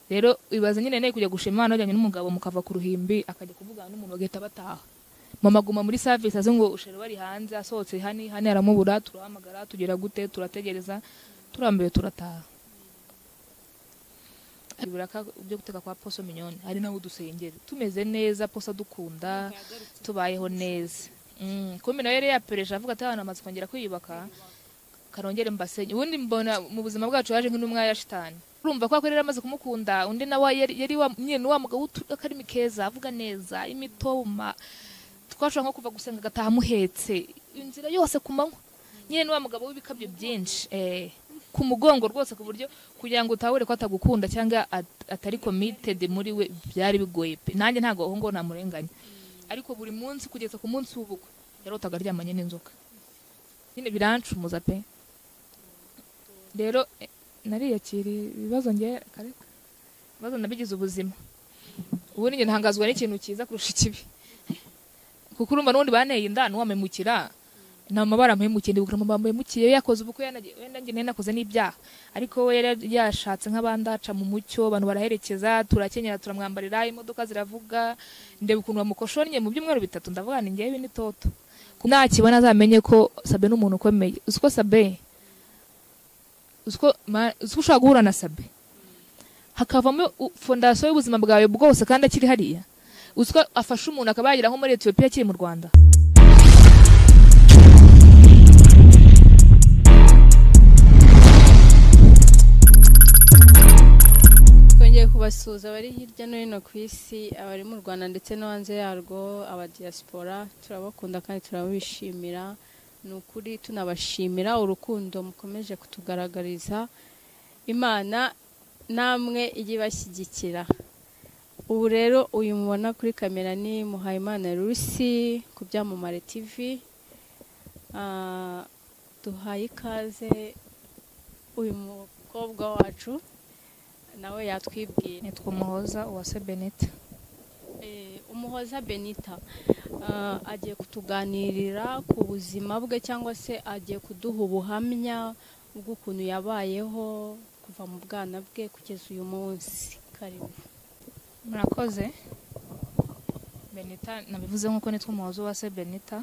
rero ibaza nyine nawe kujya gushima umwana wajyanye n'umugabo mukava ku ruhimbi akajya kuvugana n'umuntu bagahita bataha mama aguma muri savisi azi ngo usheri wari hanze asohotse hani hani aramubura turahamagara tugera gute turategereza turambiwe turataha biraka byo guteka kwa poso minyoni hari nawe udusengeri tumeze neza poso dukunda tubayeho neza kumi nawe yari yapereje avuga ati abantu bamaze kongera kwiyubaka karongere mbasenye ubundi mbona mu buzima bwacu yaje nk'intumwa ya shitani urumva ko rero amaze kumukunda undi nawe yari nyine wa mugabo w'akarimi keza avuga neza imitoma twashobora nko kuva gusenga agataha amuhetse inzira yose ku manywa nyine wa mugabo w'ibikabyo byinshi ku mugongo rwose ku buryo kugira ngo utahure ko atagukunda cyangwa atari committed muri we byari bigoye pe nanjye ntabwo aho ngaho namurenganya ariko buri munsi kugeza ku munsi w'ubukwe yarotaga aryamanye n'inzoka nyine birancumoza pe rero nariyakiriye ibibazo ngewe ariko ibibazo nabigize ubuzima ubundi njye ntangazwa n'ikintu cyiza kurusha ikibi kuko urumva n'ubundi baneye inda nuwamemukira nta mabara mpemukiye ndi gukora mabara mpemukiye yakoze ubukwe wenda njye nakoze n'ibyaha ariko we yari yashatse nk'abandi aca mu mucyo abantu baraherekeza turakenyera turamwambarira imodoka ziravuga ndeba ukuntu bamukoshonnye mu byumweru bitatu ndavuga ni ngewe n'itoto nakibona azamenye ko sabe n'umuntu ukomeye uzi ko sabe uzi ko ushobora guhura na sabe hakavamo fondasiyo y'ubuzima bwawe bwose kandi akiri hariya uzi ko afasha umuntu akaba yagera nko muri etiyopiya akiri mu rwanda kubasuhuza abari hirya no hino ku isi abari mu rwanda ndetse no hanze yarwo abadiyasipora turabakunda kandi turabishimira ni ukuri tunabashimira urukundo mukomeje kutugaragariza imana namwe ijye ibashyigikira ubu rero uyu mubona kuri kamera ni muhayimana rusi ku byamamare tivi duhaye ikaze uyu mukobwa wacu nawe yatwibwiye nitwa umuhoza uwase benita umuhoza benita agiye kutuganirira ku buzima bwe cyangwa se agiye kuduha ubuhamya bw'ukuntu yabayeho kuva mu bwana bwe kugeza uyu munsi karibu murakoze benita nabivuze nk'uko nitwa umuhoza uwase benita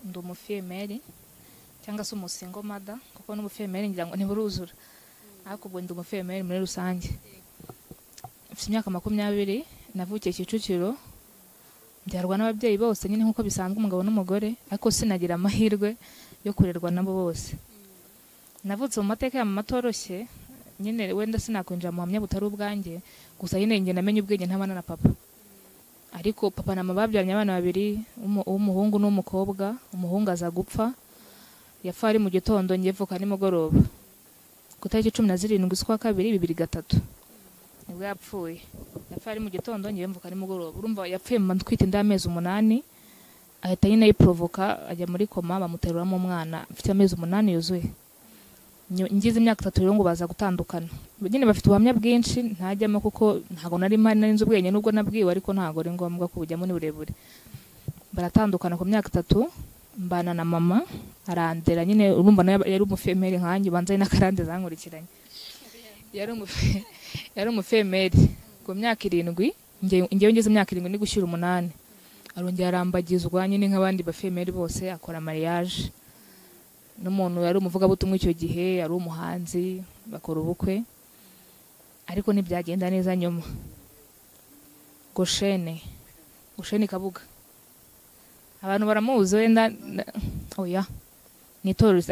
ndi umufiyemeri cyangwa se umusingomada kuko n'umufiyemeri ngira ngo ntiburuzura ariko ubwo ndi umufemeri muri rusange mfite imyaka makumyabiri navukiye kicukiro mbyarwa n'ababyeyi bose nyine nk'uko bisanzwe umugabo n'umugore ariko sinagira amahirwe yo kurerwa nabo bose navutse mu mateka ya mama atoroshye nyine wenda sinakwinjira mu buhamya butari ubwanjye gusa nyine njye namenye ubwenge ntabana na papa ariko papa na mama babyaranye abana babiri uw'umuhungu n'uw'umukobwa umuhungu aza gupfa yapfa ari mu gitondo ngevuka nimugoroba ku itariki cumi na zirindwi z'ukwa kabiri bibiri gatatu nibwo yapfuye yapfuye ari mu gitondo ngewe mvuka ari mugoroba urumva yapfuye mu twita inda y'amezi umunani ahita nyine yiporovoka ajya muri koma bamuteruramo umwana mfite amezi umunani yuzuye ngize imyaka itatu rero ngo baza gutandukana nyine bafite ubuhamya bwinshi ntajyamo kuko ntabwo nari mpari nari nzi ubwenge nubwo nabwiwe ariko ntabwo ari ngombwa ko bujyamo ni burebure baratandukana ku myaka itatu mbana na mama arandera nyine urumva yari umufemeri nkanjye ubanza n'akarande zankurikiranye yari umufemeri ku myaka irindwi ngewe ngeze imyaka irindwi ni gushyira umunani arongera arambagizwa nyine nk'abandi bafemeri bose akora mariage n'umuntu yari umuvugabutumwa icyo gihe yari umuhanzi bakora ubukwe ariko ntibyagenda neza nyuma goshene goshene kabuga abantu baramuzi wenda oya ni itorero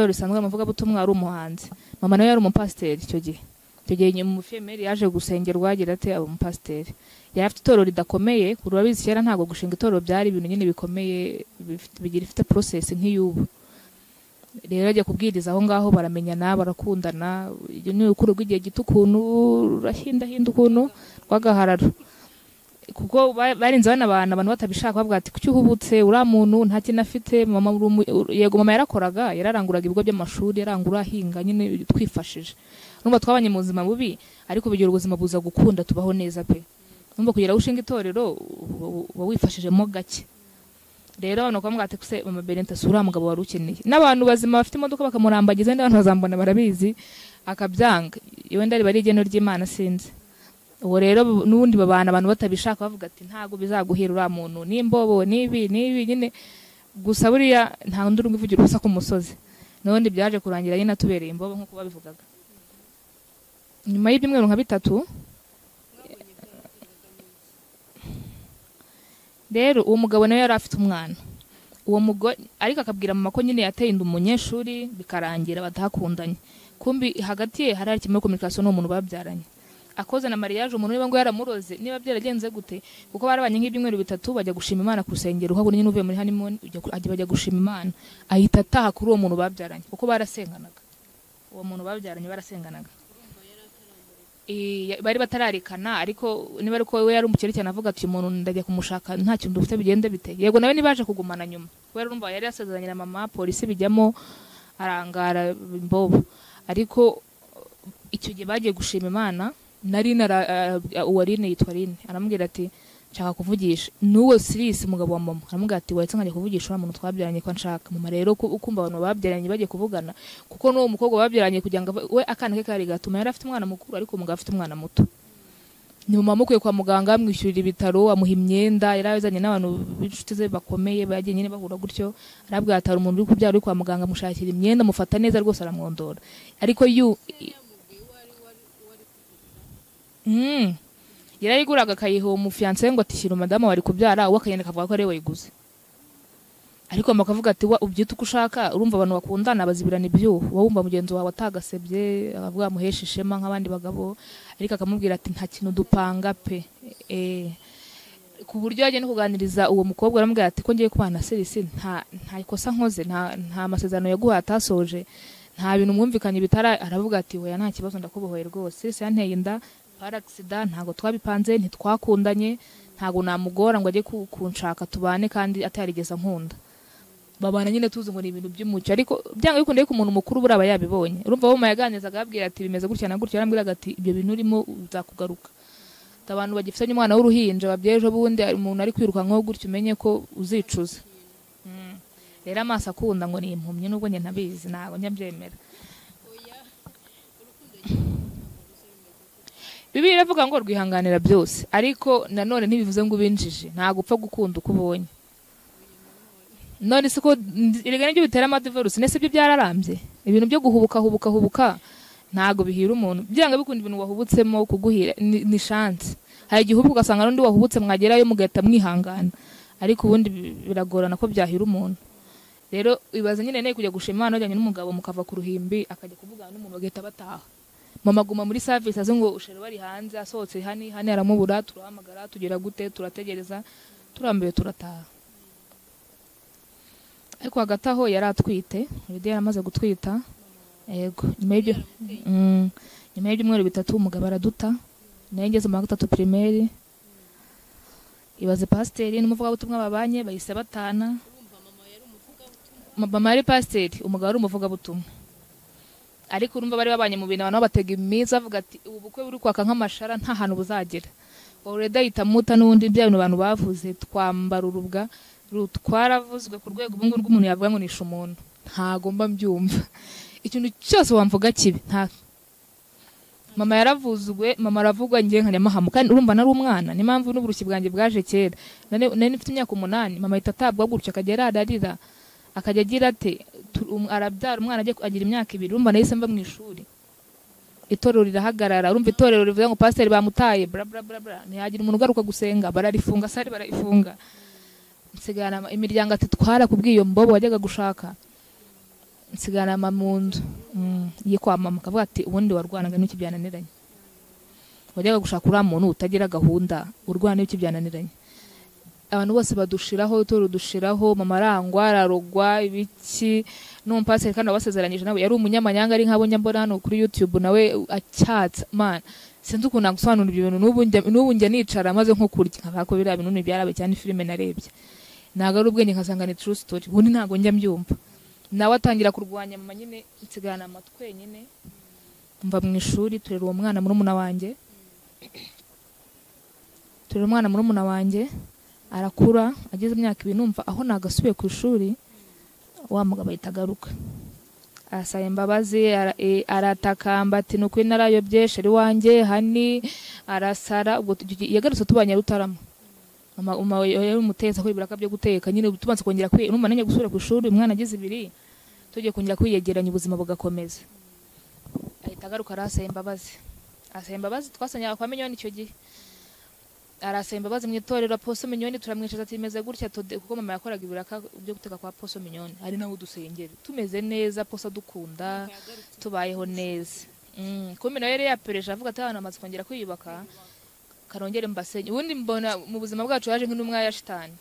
risanzwe umuvugabutumwa ari umuhanzi mama nawe yari umupasiteri icyo gihe icyo gihe umufemeri yaje gusengerwa agira ati aba umupasiteri yari afite itorero ridakomeye kuri urabizi kera ntabwo gushinga itorero byari ibintu nyine bikomeye bigira ifite porosesi nk'iy'ubu rero ajya kubwiriza aho ngaho baramenyana barakundana ni urukuru rw'igihe gito ukuntu rurahindahinda ukuntu rw'agahararo kuko barinze banabana abantu batabishaka bavuga ati kuki uhubutse uriya muntu nta kintu afite yego mama yarakoraga yararanguraga ibigo by'amashuri yarangura ahinga nyine twifashije numva twabanye mu buzima bubi ariko bigira ubuzima buza gukunda tubaho neza pe numva kugira aho ushinga itorero uba wifashijemo gake rero abantu bakavuga ati kuse mama berenta si uriya mugabo wari ukeneye n'abantu bazima bafite imodoka bakamurambagiza n'abantu bazambona barabizi akabyanga wenda riba ari igeno ry'imana sinzi uwo rero bu- n'ubundi babana abantu batabishaka bavuga ati ntabwo bizaguhira uriya muntu n'imbobo n'ibi n'ibi nyine gusa buriya nta wundi uri kuvugira ubusa ku musozi n'ubundi byaje kurangira nyine atubereye imbobo nk'uko babivugaga nyuma y'ibyumweru nka bitatu rero uwo mugabo nawe yari afite umwana uwo mugore ariko akabwira mama ko nyine yateye inda umunyeshuri bikarangira batahakundanye kumbi hagati ye hari harimo kominikasiyo n'uwo muntu babyaranye akoze na mariage umuntu niba ngo yaramuroze niba byaragenze gute kuko barabanye nk'ibyumweru bitatu bajya gushima imana ku rusengero uhabona nyine uvuye muri honeymoon ujya ku- ajya- bajya gushima imana ahita ataha kuri uwo muntu babyaranye kuko barasenganaga uwo muntu babyaranye barasenganaga Eh, ya- bari batararekana ariko niba ariko we yari umukire cyane avuga ati uyu muntu ndajya kumushaka nta kintu dufite bigende bite yego nawe nibaje kugumana nyuma kubera urumva yari yasezeranye na mama polisi bijyamo arangara imbobo ariko icyo gihe bagiye gushima imana na rine ara- ara- uwo rine yitwa rine aramubwira ati nshaka kuvugisha n'uwo sirisi umugabo wa mama aramubwira ati wahise nkajya kuvugisha uriya muntu twabyaranye ko nshaka mama rero ku- ukumva abantu babyaranye bagiye kuvugana kuko n'uwo mukobwa babyaranye kugira ngo ave- we akana ke kari gato mama yari afite umwana mukuru ariko umugabo afite umwana muto ni mama amukuye kwa muganga amwishyurira ibitaro amuha imyenda yari yazanye n'abantu b'inshuti ze bakomeye bagiye nyine bahura gutyo arabwira ati hari umuntu uri kubyara uri kwa muganga amushakira imyenda amufata neza rwose aramwondora ariko yu Mm. yarayiguraga akayiha uwo mufiyanse we ngo atishyura madamu wari kubyara uwo akagenda akavuga ko ariwe wayiguze ariko mama akavuga ati "Wa- ubyita uko ushaka urumva abantu bakundana bazibirana ibyuho uba wumva mugenzi wawe atagasebye akavuga amuhesha ishema nk'abandi bagabo ariko akamubwira ati nta kintu dupanga pe Eh, ku buryo yagiye no kuganiriza uwo mukobwa aramubwira ati ko ngiye kubana na serisi nta nta ikosa nkoze nta nta masezerano yaguhaye atasoje nta bintu mwumvikanye bitara aravuga ati oya nta kibazo ndakubohoye rwose serisi yanteye inda paragisida ntabwo twabipanze ntitwakundanye ntabwo namugora ngo ajye ku- kunshaka tubane kandi atarigeze ankunda babana nyine tuzi ngo ni ibintu by'umucyo ariko byanga bikunde ko umuntu mukuru buriya aba yabibonye urumva mama yaganirizaga ababwira ati bimeze gutya na gutya yarambwiraga ati ibyo bintu urimo uzakugaruka Ati, abantu bagifitanye umwana w'uruhinja babyeyi ejo bundi hari umuntu ari kwirukankaho gutya umenye ko uzicuza Mm. rero amaso akunda ngo ni impumyi n'ubwo njye ntabizi ntabwo njya mbyemera bibiliya iravuga ngo rwihanganira byose ariko nanone ntibivuze ngo ubinjije ntabwo upfa gukunda uko ubonye none se ko erega nibyo bitera amadivarusi nese ibyo byararambye ibintu byo guhubuka hubuka hubuka ntabwo bihira umuntu byanga bikunda ibintu wahubutsemo kuguhira ni ni chance hari igihe uhubuka ugasanga n'undi wahubutse mwagerayo mugahita mwihangana ariko ubundi bi- biragorana ko byahira umuntu rero ibaze nyine nawe kujya gushima imana wajyanye n'umugabo mukava ku ruhimbi akajya kuvugana n'umuntu bagahita bataha mama aguma muri service azi ngo ushero bari hanze asohotse hani hani aramubura turahamagara tugera gute turategereza turambiwe turataha ariko hagati aho yari atwite Lydia yari amaze gutwita yego nyuma y'ibyo Mm. nyuma y'ibyumweru bitatu umugabo araduta nayo ngeze mu wa gatatu pirimeri ibaze pasiteri n'umuvugabutumwa babanye bahise batana Ma- mama yari pasiteri umugabo ari umuvugabutumwa ariko urumva bari babanye mu bintu abantu batega iminsi bavuga ati ubu bukwe buri kwaka nk'amashara nta hantu buzagera oreda ahita amuta n'ubundi bya bintu abantu bavuze twambara urubwa ru- twaravuzwe ku rwego ubu ngubu rw'umuntu yavuga ngo nishe umuntu ntagomba mbyumva ikintu cyose wamvuga kibi nta mama yaravuzwe mama aravugwa njye nka nyamahamu kandi urumva nari umwana niyo mpamvu n'uburushyi bwanjye bwaje kera nari nari nifite imyaka umunani mama ahita atabwa gutya akajya yararira akajya agira ate tu- um- arabyara umwana ajya agira imyaka ibiri urumva nahise mba mu ishuri itorero rirahagarara urumva itorero rivuga ngo pasiteri bamutaye bla bla bla bla ntiyagira umuntu ugaruka gusenga bararifunga sari barayifunga nsigarana ama- imiryango ati twara kubw'iyo mbobo wajyaga gushaka nsigarana ama mu nzu Mm, ye kwa mama akavuga ati ubundi warwanaga n'iki byananiranye wajyaga gushaka uriya muntu utagira gahunda urwana n'iki byananiranye abantu bose badushiraho turudushiraho mama arangwa ararogwa ibiki n'umupasiteri kandi wabasezeranyije nawe yari umunyamanyanga ari nk'abo njya mbona hano kuri youtube nawe acyatsa man sinzi ukuntu nagusobanurira ibyo bintu n'ubu njya- n'ubu njya nicara maze nko kurya nkabako biriya bintu ntibyarabe cyane filime narebye ntabwo ari ubwenge nkasanga ni true story ubundi ntabwo njya mbyumva nawe atangira kurwanya mama nyine nsigarana amatwenyine mva mu ishuri turera uwo mwana murumuna wanjye turera umwana murumuna wanjye arakura ageze imyaka ibiri numva aho nagasubiye ku ishuri wa mugabo ahita agaruka asaba imbabazi ara- e, aratakamba ati ni ukuri narayobye sheri wanjye hani arasara ubwo tu- yagarutse tubanye rutarama mama mama we- yari umuteza ko ibiraka byo guteka nyine tubanze kongera kwi urumva nanjye gusubira ku ishuri umwana agize ibiri tugiye kongera kwiyegeranya ubuzima bugakomeza ahita agaruka arasaba imbabazi asaba imbabazi twasanyaga kwa minyoni icyo gihe arasaba imbabazi mu itorero poso minyoni turamwishaza ati meze gutya tode kuko mama yakoraga ibiraka byo guteka kwa poso minyoni ari nawe udusengera tumeze neza poso dukunda tubayeho neza Mm, kumbe nawe yari yapereje avuga ati abantu bamaze kongera kwiyubaka karongere mbasenye ubundi mbona mu buzima bwacu yaje nk'intumwa ya shitani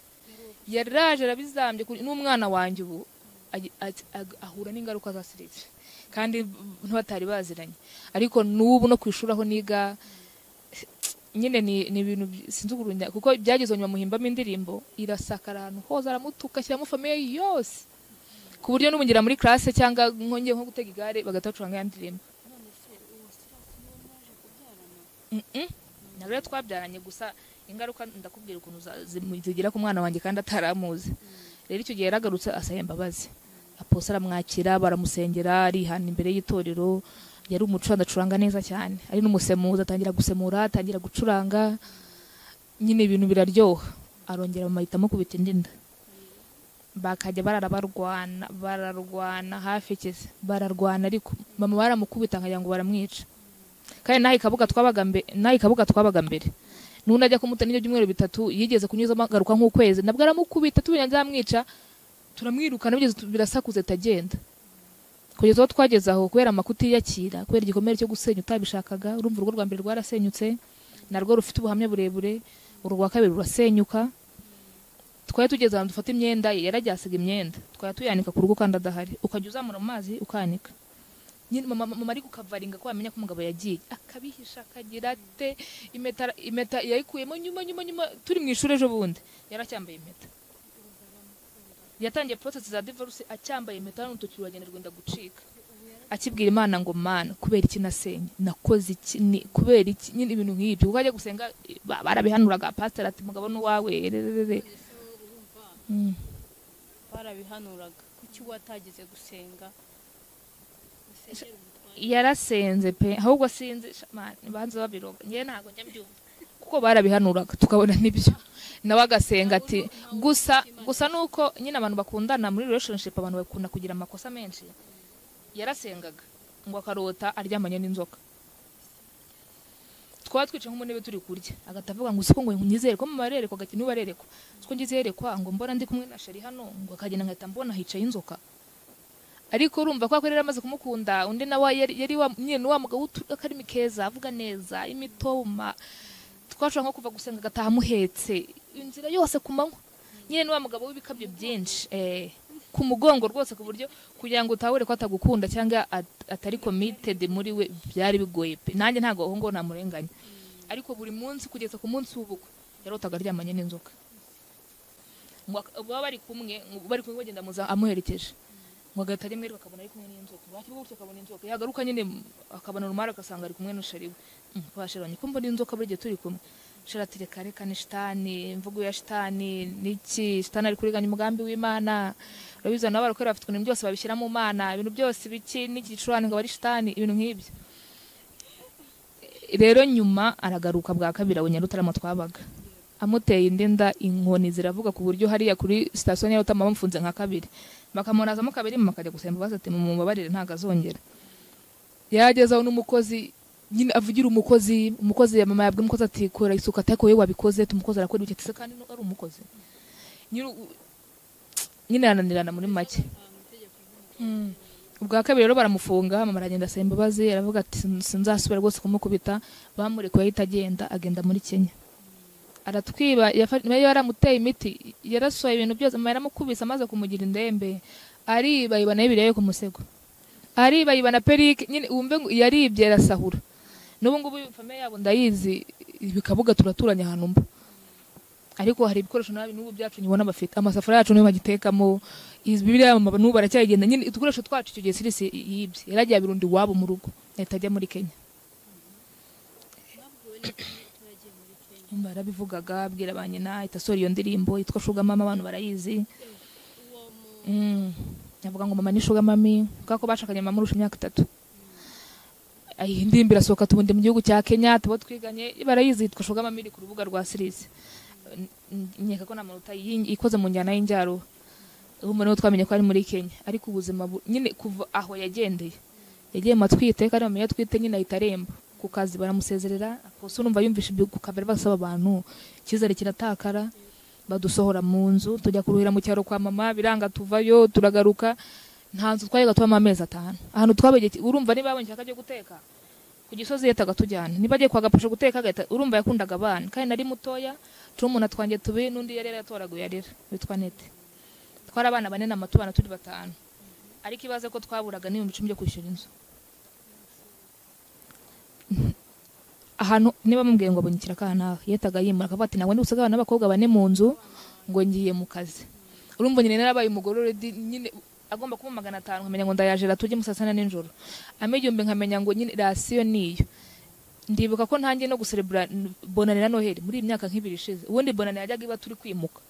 yaraje arabizambye kuri- n'umwana wanjye ubu agi- ati- ag- ahura n'ingaruka za sirivire kandi ntibatari baziranye ariko n'ubu no ku ishuri aho niga nyine ni ni ibintu by- sinzi ukuntu njya- kuko byageze nyuma muhimbamo indirimbo irasakara ahantu hose aramutuka ashyiramo famiye yose ku buryo n'umugira muri classe cyangwa nkongeye nko gutega igare bagatacuranga ya ndirimbo Mm-mm. na rero twabyaranye gusa ingaruka ndakubwira ukuntu za- zimu- zigira ku mwana wanjye kandi ataramuzi rero icyo gihe yaragarutse asaba imbabazi aposa aramwakira baramusengera arihana imbere y'itorero yari umucuranga acuranga neza cyane ari n'umusemuzi atangira gusemura atangira gucuranga nyine ibintu biraryoha arongera bamahitamo kubita indi nda bakajya bararabarwana bararwana hafi ikize bararwana ariko mama baramukubita nkagira ngo baramwica kandi naho ikabuga twabaga mbere naho ikabuga twabaga mbere n'undi ajya kumuta n'ibyo byumweru bitatu yigeze kunyuzamo agaruka nk'ukwezi nabwo aramukubita tubenya byamwica turamwirukana bigeze tu- birasakuze tagenda kugeza aho twageze aho kubera makutiyakira kubera igikomere cyo gusenya utabishakaga urumva urugo rwa mbere rwarasenyutse narwo rufite ubuhamya burebure uru rwa kabiri rurasenyuka twari tugeze ahantu dufata imyenda ye yaragiye asiga imyenda twari tuyanika ku rugo kandi adahari ukajya uzamura mu mazi ukanika nyine mama, mama ari gukavaringa ko yamenya ko umugabo yagiye akabihisha akagira ate impeta impeta yayikuyemo nyuma nyuma nyuma turi mu ishuri ejo bundi yaracyambaye impeta yatangiye process za divorce acyambaye impeta n'urutoki ruragenda rwenda gucika akibwira imana ngo mana kubera iki nasenye nakoze iki ni kubera iki nyine ibintu nk'ibyo kuko ajya gusenga eh, ba- barabihanuraga pastor ati mugabo n'uwawe rererere mm. barabihanuraga kuki watageze gusenga Musengere umutware. yarasenze pe ahubwo sinzi sha- man, banza babiroga ngewe ntabwo njya mbyumva kuko barabihanuraga tukabona n'ibyo nawe agasenga ati gusa gusa nuko nyine abantu bakundana muri relationship abantu bakunda kugira amakosa menshi yarasengaga ngo akarota aryamanye n'inzoka twaba twicaye nko mu ntebe turi kurya agahita avuga ngo siko ngo nyizerekwa mama arerekwa agati niba arerekwa siko ngizerekwa ngo mbona ndi kumwe na sheri hano ngo akagenda nkahita mbona hicaye inzoka ariko urumva ko yari amaze kumukunda undi nawe yari yari wa nyine wa mugabo w'akarimi keza avuga neza imitoma twashobora nko kuva gusenga agataha amuhetse inzira yose ku manywa nyine ni wa mugabo w'ibikabyo byinshi eh, ku mugongo rwose ku buryo kugira ngo utahure ko atagukunda cyangwa at- atari committed muri we byari bigoye pe nanjye ntabwo aho ngaho namurenganya ariko buri munsi kugeza ku munsi w'ubukwe yarotaga aryamanye n'inzoka ngo ak- baba bari kumwe ngo bari kumwe bagenda muza amuherekeje ngo agahita rimwe ariko akabona ari kumwe n'inzoka wakivuga gutyo akabona inzoka yagaruka nyine m- akabona rumara agasanga ari kumwe n'ushari we Mm, kwa sheri wanjye ko mbona inzoka buri gihe turi kumwe sheri ati reka reka ni shitani imvugo ya shitani niki shitani ari kuriganya umugambi w'imana urabizi abantu baba barakorera bafite ibintu byose babishyira mu mana ibintu byose biki n'igicurane ngo ari shitani ibintu nk'ibyo rero nyuma aragaruka bwa kabiri abonye rutarama twabaga amuteye indi nda inkoni ziravuga ku buryo hariya kuri sitasiyo ya rutama bamufunze nka kabiri bakamunazamo kabiri mama akajya gusemba baza ati mumubabarire ntabwo azongera yagezeho n'umukozi nyine avugira umukozi umukozi ya mama yabwira umukozi ati kora isuku atako wowe wabikoze tumukozi arakora ibyo ati "Se kandi ari umukozi nyine u- nyine arananirana muri make Mm. ubwa kabiri rero baramufunga mama aragenda asaba imbabazi aravuga ati "Sin- sinzasubira rwose kumukubita bamurekuye ahita agenda agenda muri kenya aratwiba yafa- nawe yaramuteye imiti yarasohoye ibintu byose mama yaramukubise amaze kumugira indembe ariba yiba nayo ibirebe ku musego ariba yiba na perike nyine wumve ngo yaribye arasahura n'ubu ngubu famiye yabo ndayizi bikabuga turaturanye ahantu mba ariko hari ibikoresho nabi n'ubu byacu nyibona bafite amasafuriya yacu niyo bagitekamo izi bibiriya mama n'ubu baracyayigenda nyine udukoresho twacu icyo gihe sirisi yibye yaragiye abirundi iwabo mu rugo ahita ajya muri kenya barabivugaga abwira ba nyina ahita asohora iyo ndirimbo yitwa shuga mama abantu barayizi Mm. avuga ngo mama ni shuga mami kubera ko bashakanye mama urusha imyaka itatu ayi indirimbo irasohoka tubundi mu gihugu cya kenya tuba twiganye barayizi yitwa shuga mami iri ku rubuga rwa sirizi nkeka ko nta muntu utayi- ikoze mu njyana y'injyaruhu ubu noneho twamenye ko ari muri kenya ariko ubuzima bu- nyine kuva aho yagendeye yagiye mu matwite kandi bamenya atwite nyine ahita aremba ku kazi baramusezerera aposo urumva yumvisha ibyo ku kabari basaba abantu icyizere kiratakara badusohora mu nzu tujya kuruhira mu cyaro kwa mama biranga tuvayo turagaruka nta nzu twajyaga tubamo amezi atanu ahantu twabegeye urumva niba abonye akajya guteka ku gisozi yitaga tujyana niba agiye kwa gapasha guteka agahita urumva yakundaga abana kandi nari mutoya turi umuntu atwanjye tubi n'undi yari yaratoraguye arera witwa nete twari abana bane na mato abana turi batanu ariko ibaze ko twaburaga n'ibihumbi icumi byo kwishyura inzu ahantu niba mubwiye ngo abonye ikiraka yitaga yimura akavuga ati ntabwo ndi busigaye abana b'abakobwa bane mu nzu ngo ngiye mu kazi urumva nyine narabaye umugore already nyine agomba kuba magana atanu nkamenya ngo ndayajera tujye musasana nijoro ama igihumbi nkamenya ngo nyine rasiyo niyo ndibuka ko ntangiye no guserebura bonane na noheli muri iyi myaka nk'ibiri ishize ubundi bonane yajyaga iba turi kwimuka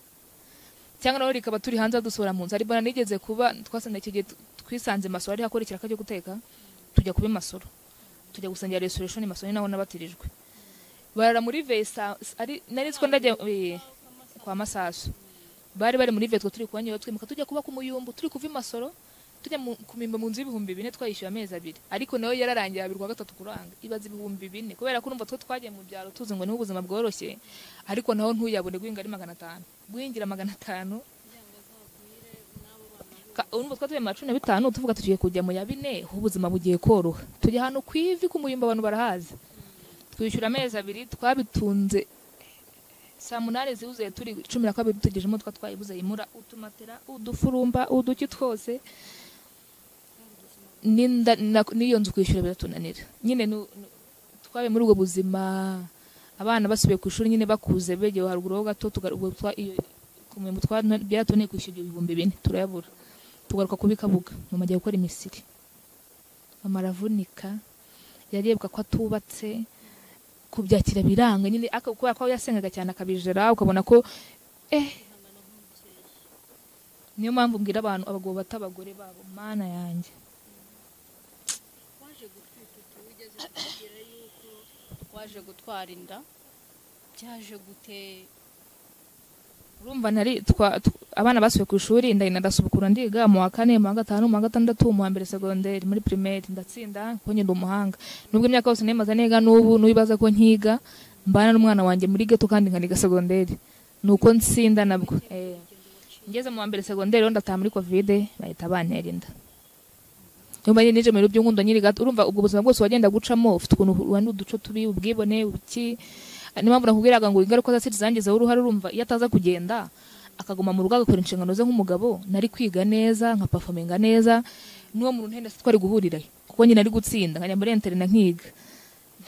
cyangwa nawe rikaba turi hanze dusohora mu nzu hari bonane igeze kuba twasanga iki gihe tu- twisanze masoro ari hakora ikiraka cyo guteka tujya kuba masoro tujya gusangira restoration i masoro ni naho nabatirijwe barara muri vesa ari nari nziko ndajya eh, kwa masaso bari bari muri vetwo turi kubanyura twimuka tujya kuba ku muyumbu turi kuva i masoro tujya mu- kumimba mu nzu y'ibihumbi bine twayishyuye amezi abiri ariko nayo yararangiye abiri kwa gatatu kuranga ibaza ibihumbi bine kubera ko urumva two twagiye mu byaro tuzi ngo niho ubuzima bworoshye ariko naho ntuyabone guhinga ari magana atanu guhingira magana atanu Ka- urumva twatuye mu macumi na bitanu tuvuga tugiye kujya mu ya bine ho ubuzima bugiye koroha tujya ahantu ku ivi ku muyumba abantu barahazi twishyura amezi abiri twabitunze saa munani zibuze turi cumi na kabiri tugejemo twa twayibuze yimura utumatera udufurumba uduki twose n'inda na- n'iyo nzu kwishyura biratunanira nyine nu- nu- twabaye muri ubwo buzima abana basubiye ku ishuri nyine bakuze begewe haruguru ho gato tugaru- ubwo twa- iyo kumenya twa byaratuneye kwishyura ibyo bihumbi bine turayabura tugaruka kubikabuga mama ajya gukora imisiri mama aravunika yarebwa ko atubatse kubyakira biranga nyine aka- kubera ko yasengaga cyane akabijera ukabona ko eh niyo mpamvu mbwira abantu abagabo bata abagore babo mana yanjye waje gutwara inda byaje gute urumva nari twa, tw- abana basubiye ku ishuri ndahina ndasubukura ndiga mu wa kane mu wa gatanu mu wa gatandatu mu wa mbere segonderi muri pirimeri ndatsinda kuko ngenda umuhanga nubwo imyaka yose nemaze niga n'ubu n'ubibaza ko nkiga mbana n'umwana wanjye muri geto kandi nkaniga segonderi ni uko nsinda nabwo eh. ngeze mu wa mbere segonderi rero ndataha muri kovide bahita bantera inda nyuma nyine nije mu biro by'inkundo nyiri gato urumva ubwo buzima bwose wagenda gucamo ufite ukuntu uba n'uduco tubi ubwibone ubuki niyo mpamvu nakubwiraga ngo ingaruka za siri zangizeho uruhare urumva iyo ataza kugenda akaguma mu rugo agakora inshingano ze nk'umugabo nari kwiga neza nkapafominga neza n'uwo muntu ntenda se twari guhurira kuko nyine ari gutsinda nkajya muri interina nkiga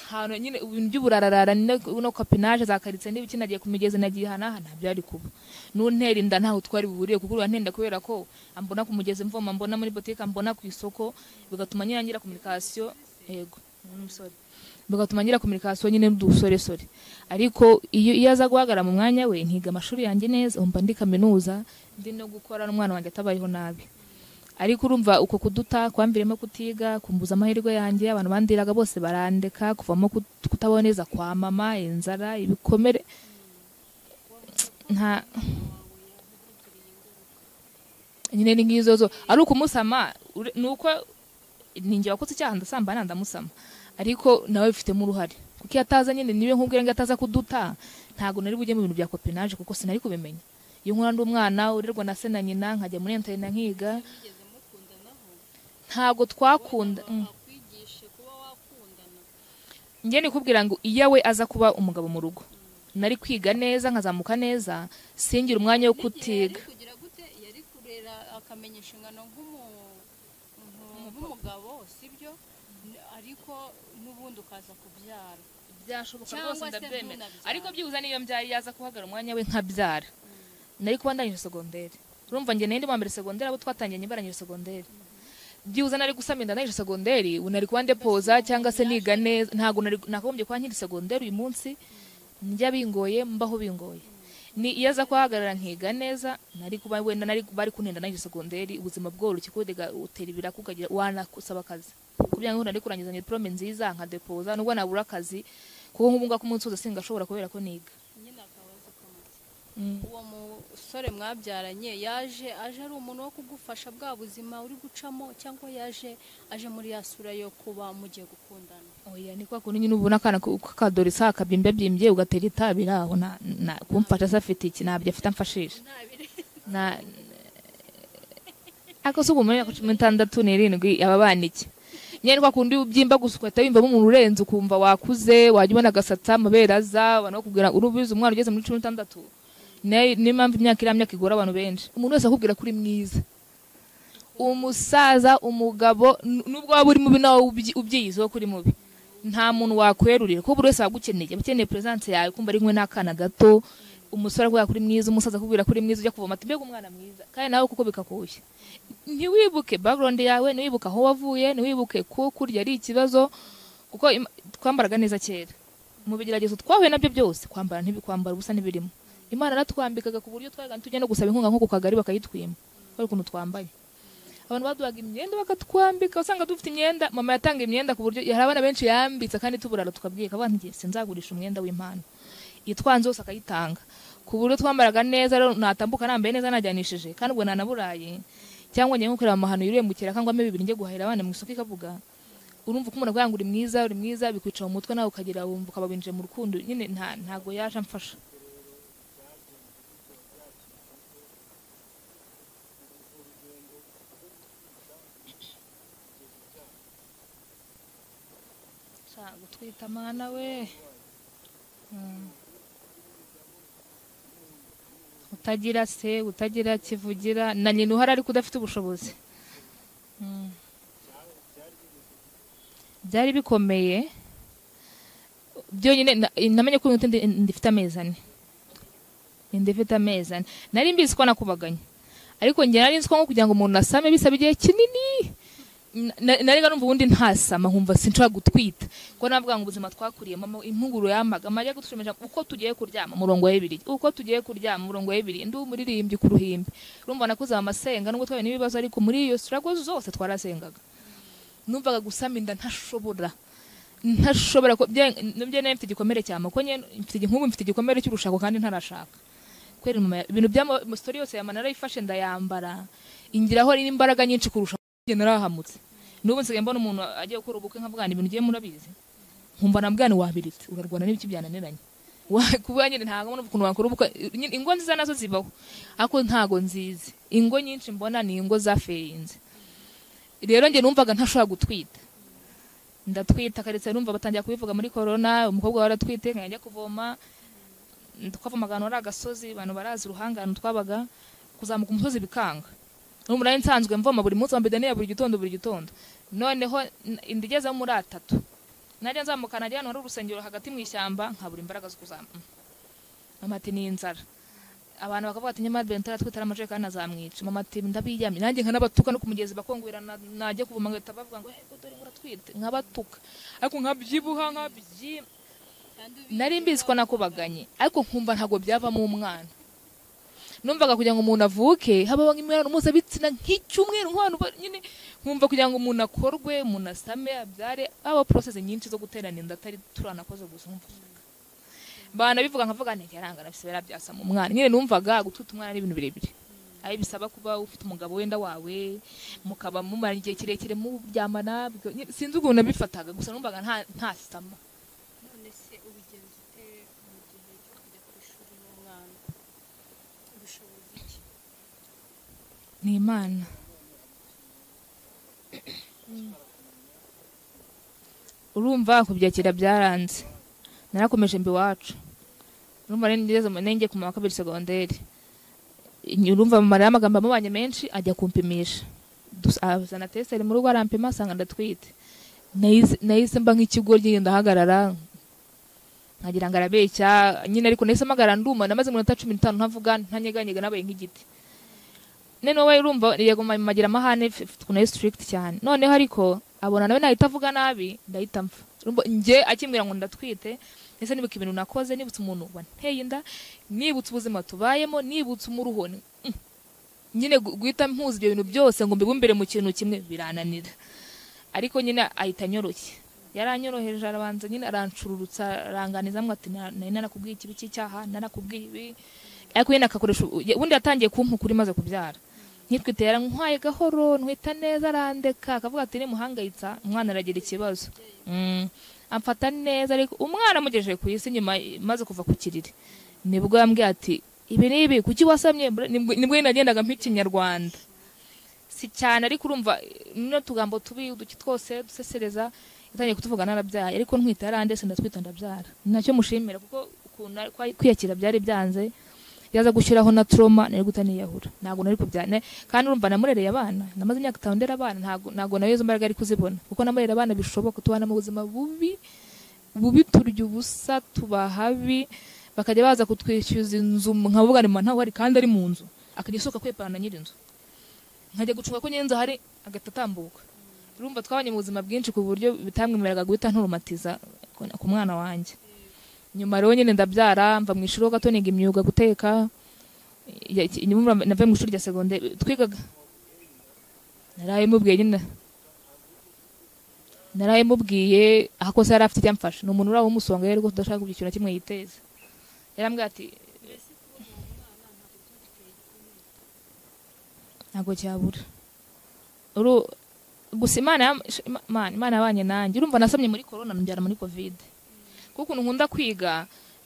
hantu nyine ibintu by'uburararara ni- no kapinaje za karitsiye n'ibiki nagiye ku migezi nagiye hanaha nta byari kuba n'untera inda ntaho twari buhuriye kuko urantenda kubera ko ambona ku mugezi mvoma mbona muri botike mbona ku isoko bigatuma nyine ngira kominikasiyo yego n'umusore bigatuma ngira kominikasiyo nyine n'udusoresore ariko iyo iyo aza guhagarara mu mwanya we ntiga amashuri yanjye neza umva ndi kaminuza ndi no gukora n'umwana wanjye atabayeho nabi ariko urumva uko kuduta kwamviremo kutiga kumbuza amahirwe yanjye abantu bandiraga bose barandeka kuvamo kut- kutaboneza kwa mama inzara ibikomere nta nyine ni nk'izo zo ari ukumusama ure- ni uko ninjye wakoze icyaha ndasambana ndamusama ariko nawe bifitemo uruhare kuko iyo ataza nyine niba nkubwira ngo iyo ataza kuduta ntabwo nari bujye mu bintu bya kopinaje kuko sinari kubimenya iyo nkura ndi umwana urerwa na se na nyina nkajya muri enterinete nkiga ntabwo twakunda mm. kwigishe kuba wakundana njye nikubwira ngo iyo we aza kuba umugabo mu rugo nari kwiga neza nkazamuka neza singira umwanya wo kutiga kugira gute yari kurera akamenya inshingano nk'umu- nku- nk'umugabo sibyo N- ariko n'ubundi ukaza kubyara byashoboka Cyangwa rwose se ndabyemera ntunabyare. ariko byibuze niyo mbyari yaza guhagarara umwanya we nkabyara nari kuba ndangije segonderi urumva njye nari ndi mu mbere segonderi abo twatangiranye barangije segonderi byibuze nari gusama inda ndangije segonderi ubu nari kuba ndepoza cyangwa se niga neza ntabwo nari nakagombye kuba nkiri segonderi uyu munsi njya bingoye mbaho bingoye ni iyo aza kuhahagarara nkiga neza nari kuba wenda nari bari kuntenda nari segonderi ubuzima bworoshye kudega utera ibiraku ukagira wanasaba akazi kugira ngo nari kurangiza diplome nziza nka depoza nubwo nabura akazi kuko nk'ubu ngubu umunsi wose singashobora kubera ko niga nyine akaba azi ko amaze. uwo musore mwabyaranye yaje aje ari umuntu wo kugufasha bwa buzima uri gucamo cyangwa yaje aje muri ya sura yo kuba mugiye gukundana oya ni kwa kundi nyine ubona akana ko- kakadora isa akabyimbye byimbye ugatera itabi aho na- na- kumfasha se afite iki ntabyo afite amfashisha na ako si ubumenyi ako cumi n'itandatu n'irindwi aba abana iki nyine kwa kundi ubyimba gusa ugahita wiyumvamo umuntu urenze ukumva wakuze wajya ubona agasatsa amabere aza banakubwira urubizi umwana ugeze muri cumi n'itandatu Ne- niyo mpamvu imyaka iriya myaka igora abantu benshi umuntu wese akubwira ko uri mwiza umusaza umugabo n- nubwo waba uri mubi nawe ubyi- ubyiyiziho ko uri mubi nta muntu wakwerurira kuko buri wese aba agukeneye aba akeneye peresanse yawe kumva ari kumwe n'akana gato umusore akubwira ko uri mwiza umusaza akubwira ko uri mwiza ujya kuvoma ati mbega umwana mwiza kandi nawe kuko bikakushya ntiwibuke background yawe ntiwibuke aho wavuye ntiwibuke ko kurya ari ikibazo kuko im- twambaraga neza kera mu bigeragezo twahuye nabyo byose kwambara ntibi- kwambara ubusa ntibirimo imana yaratwambikaga ku buryo twajyaga tujya no gusaba inkunga nko ku kagari bakayitwima kubera ukuntu twambaye abantu baduhaga imyenda bakatwambika usanga dufite imyenda mama yatanga imyenda ku buryo hari abana benshi yambitse kandi tuburara tukabwira abana ngiye sinzagurisha umwenda w'impano itwanze yose akayitanga ku buryo twambaraga neza rero natambuka nambaye neza najyanishije kandi ubwo nanaburaye cyangwa njye nko kureba amahano yuriye mu kiraka ngo ampe bibiri njye guhahira abana mu isoko ikavuga urumva ko umuntu avuga ngo uri mwiza uri mwiza bikwica mu mutwe nawe ukagira wumva ukaba winjiye mu rukundo nyine nta ntago yaje amfasha Shaka gutwita mwana we Mm. utagira se utagira kivugira na nyina uhari ariko udafite ubushobozi Mm. byari bikomeye byonyine na- namenye ko uyu muti ndi- ndifite amezi ane ndifite amezi ane nari mbizi ko nakubaganye ariko njye nari nzi ko nko kugira ngo umuntu asame bisaba igihe kinini na- nariga numva ubundi ntasama nkumva sinshobora gutwita kuko navuga ngo ubuzima twakuriye mama impunguro yamaga amajya gutushimisha uko tugiye kuryama umurongo w'ibiri uko tugiye kuryama umurongo w'ibiri ndi umuririmbyi ku ruhimbi urumva nakuze amasenga nubwo twahuye n'ibibazo ariko muri iyo sirago zose twarasengaga numvaga gusama inda ntashobora ntashobora ko nubyo nari mfite igikomere cya mako nyine mfite igi- nk'ubu mfite igikomere cy'urushako kandi ntarashaka kwera mama ya- ibintu bya sitori yose yamana narayifashe ndayambara ingiraho n'imbaraga nyinshi kurusha njye narahamutse n'ubu nsigaye mbona umuntu agiye gukora ubukwe nkavuga ngo ibintu ugiye murabizi nkumva na bwana wabiritse urarwana n'ibiki byananiranye Wa- kuba nyine ntabwo mbona ukuntu wakora ubukwe nyine ingo nziza nazo zibaho ariko ntabwo nzizi ingo nyinshi mbona ni ingo zafeyinze rero njye numvaga ntashobora gutwita ndatwita keretse numva batangira kubivuga muri korona umukobwa waratwite nkajya kuvoma twavomaga ahantu hari agasozi abantu barazi uruhangano twabaga kuzamuka umusozi bikanga n'ubu nari nsanzwe mvoma buri munsi wambaye daniya buri gitondo buri gitondo noneho n- inda igezemo muri atatu najya nzamuka najya ahantu hari urusengero hagati mu ishyamba nkabura imbaraga zo kuzamuka mama ati ni inzara abantu bakavuga ati nyamara bento aratwitara amajerekani azamwica mama ati ndabiyamye nanjye nkanabatuka no ku mugezi bakongwera na- najya kuvoma ngahita bavuga ngo "Eh, dore ngo uratwite nkabatuka ariko nkabyibuha nkabyi nari mbizi ko nakubaganye ariko nkumva ntabwo byavamo umwana numvaga kugira ngo umuntu avuke habaho nk'imibonano mpuzabitsina nk'icyumweru nk'abantu ba- nyine nkumva kugira ngo umuntu akorwe umuntu asame abyare habaho porosesi nyinshi zo guterana inda atari turanakoze gusa nkumva banabivuga nkavuga nti yarangana bisabira byasama umwana nyine numvaga gutwita umwana n'ibintu birebire aho bisaba kuba ufite umugabo wenda wawe mukaba mumara igihe kirekire muryamana bwa- nyine sinzi ukuntu nabifataga gusa numvaga nta ntasama none se ubigenza ute mu gihe cyo kujya ku ishuri n'umwana ubushobozi iki ni imana urumva kubyakira byaranze narakomeje mbi iwacu urumva rero ngeze mu nenge ku wa kabiri segonderi urumva mama rero amagambo amubanye menshi ajya kumpimisha Dus- azana teseri mu rugo arampima asanga ndatwite Nahise- nahise mba nk'ikigoryi ndahagarara nkagira ngo arabeshya nyine ariko nahise mpagara nduma namaze iminota cumi n'itanu ntavuga ntanyeganyega nabaye nk'igiti none wowe urumva yego ma- magira amahane f- f- ukuntu ari strict cyane noneho ariko abona nawe nahita avuga nabi ndahita mpfa Urumva, njye akimbwira ngo ndatwite ese nibuka ibintu nakoze nibutse umuntu wanteye inda nibutse ubuzima tubayemo nibutse umuruho ni- mm. nyine gu- guhita mpuza ibyo bintu byose ngo mbibumbire mu kintu kimwe birananira ariko nyine ahita anyoroshye yaranyoroheje arabanza nyine arancururutsa aranganizamo ati "Na- nari narakubwiye ikibi cy'icyaha narakubwiye ibi ariko nyine akakoresha ubundi yatangiye kumpa ukuri maze kubyara ntitwite yarankwaye gahoro ntwita neza arandeka akavuga ati nimuhangayitsa umwana aragira ikibazo Mm. amfata neza ariko umwana amugejeje ku isi nyuma maze kuva ku kiriri nibwo yambwiye ati ibi n'ibi kuki wasamye Bra- nibwo nibwo nyine nagendaga mp'ikinyarwanda si cyane ariko urumva n'utugambo tugambo tubi uduki twose dusesereza yatangiye kutuvuga narabyaye ariko ntwita yarandese ndatwita ndabyara Ni nacyo mushimira kuko ukuntu ari- kwa- kwiyakira byari byanze yaza gushyiraho na trauma nari guta niyahura ntabwo nari kubyana kandi urumva namurereye abana namaze imyaka itanu ndera abana ntabwo ntabwo nayo izo mbaraga ari kuzibona kuko namurera abana bishoboka tubana mu buzima bubi bubi turya ubusa tuba habi bakajya baza kutwishyuza inzu nkavuga ni ntawe ari kandi ari mu nzu akajya asohoka kwepana na nyir'inzu nkajya gucunga ko nyir'inzu ahari agahita atambuka urumva twabanye mu buzima bwinshi ku buryo bitamwemeraga guhita nturumatiza ku- ku mwana wanjye nyuma rero nyine ndabyara mva mu ishuri ho gato niga imyuga guteka ya- iki- nyuma navuye mu ishuri rya segonderi twigaga naraye mubwiye nyine naraye mubwiye aho kose yari afite icyamfasha ni umuntu uriya w'umusonga rero rwose udashaka kugira ikintu na kimwe yiteza yarambwira ati ntabwo cyabura Uru- gusa imana yam- Ima- Imana- imana yabanye nanjye urumva nasamye muri korona nbyara muri kovide kuko ukuntu nkunda kwiga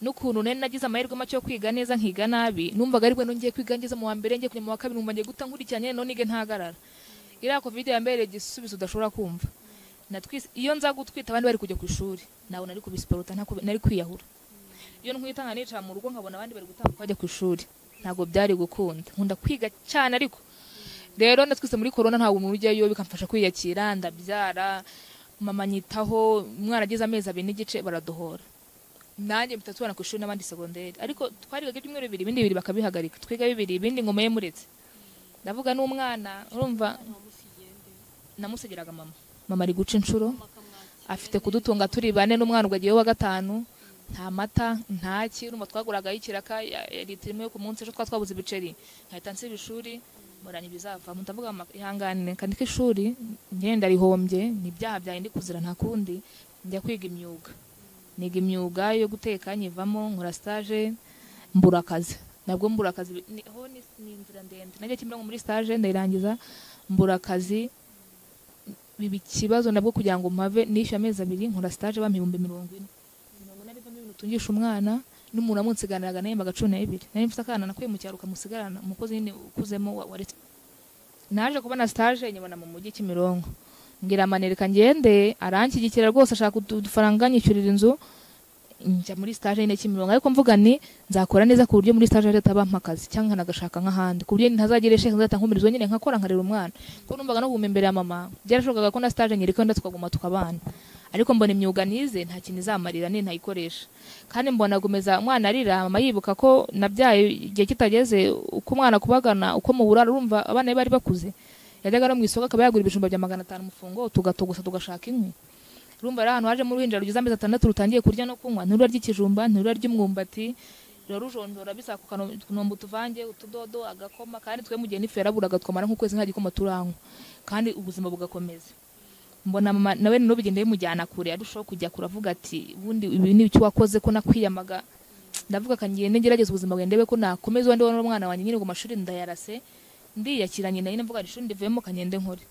n'ukuntu nari nagize amahirwe make yo kwiga neza nkiga nabi numvaga aribwo nongeye kwiga ngeze mu wa mbere ngiye kujya mu wa kabiri numva ngiye guta nkurikiranye none nige ntagarara iriya covid yambereye igisubizo udashobora kumva Natwise- iyo nza gutwita abandi bari kujya ku ishuri ntabwo nari kubisiperuta nta kube- nari kwiyahura iyo ntwita nkanicara mu rugo nkabona abandi bari gutambuka bajya ku ishuri ntabwo byari gukunda nkunda kwiga cyane ariko rero natwise muri korona ntabwo umuntu ujyayo bikamfasha kwiyakira ndabyara mama nyitaho umwana agize amezi abiri n'igice baradohora nanjye mpita tubana ku ishuri n'abandi segonderi ariko twarigaga ibyumweru bibiri ibindi bibiri bakabihagarika twiga bibiri ibindi ngoma ye muretse ndavuga n'umwana urumva namusigiraga mama mama ari guca inshuro afite kudutunga turi bane n'umwana ubwo agiye wa gatanu nta mata nta ki urumva twaguragaho ikiraka ya- ya litiro imwe ku munsi ejo twaba twabuze ibiceri nkahita nsiba ishuri muranya ibizavamo ndavuga mama ihangane kandika ishuri ngenda rihombye ni ibyaha byanjye ndi kuzira nta kundi njya kwiga imyuga niga imyuga yo guteka nyivamo nkora stage mbura akazi nabwo mbura akazi ni- ho ni ni inzira ndende najya kimwe muri stage ndayirangiza mbura akazi biba ikibazo nabwo kugira ngo mpave nishyuye amezi abiri nkora stage bampa ibihumbi mirongo ine mirongo ine bivamo ibintu utungisha umwana n'umuntu amunsigaranaga nawe mbaga cumi n'ebyiri nari mfite akana nakuye mu cyaro kamusigarana umukozi nyine ukuzemo wa- waretse naje kubona stage nyibona mu mujyi Kimironko ngira amanereka ngende aranshyigikira rwose ashaka udu- udufaranga anyishyurira inzu njya muri stage nyine Kimironko ariko mvuga ni nzakora neza ku buryo muri stage leta bampa akazi cyangwa nagashaka nk'ahandi ku buryo ntazagira sheke nzahita nkomerezwa nyine nkakora nkarera umwana kuko numvaga no guhuma imbere ya mama byarashobokaga ko na stage nyiriko nda tukaguma tukabana ariko mbona imyuga nize nta kintu izamarira ni ntayikoresha kandi mbona gumeza umwana arira mama yibuka ko nabyaye igihe kitageze uko umwana kubagana uko mu burara urumva abana be bari bakuze yajyaga no mu isoko akaba yagura ibijumba bya magana atanu umufungo tugatogosa tugashaka inkwi urumva ari ahantu haje mu ruhinja rugize amezi atandatu rutangiye kurya no kunywa ntirura ry'ikijumba ntirura ry'umwumbati rura rujonjora bisa ku kano- utunombe utuvange utudodo agakoma kandi twe mu gihe n'ifu yaraburaga tukamara nk'ukwezi nta gikoma turanywa kandi ubuzima bugakomeza mbona mama nawe rero bigenda bimujyana kure arushaho kujya kure avuga ati ubundi ibi ni icyo wakoze ko nakwiyamaga ndavuga akangende ngerageza ubuzima bwawe ndebe ko nakomeza wenda wowe n'umwana wanjye nyine ngo amashuri ndayarase ndiyakira nyina nyine mvuga ati ishuri ndivuyemo kangende nkore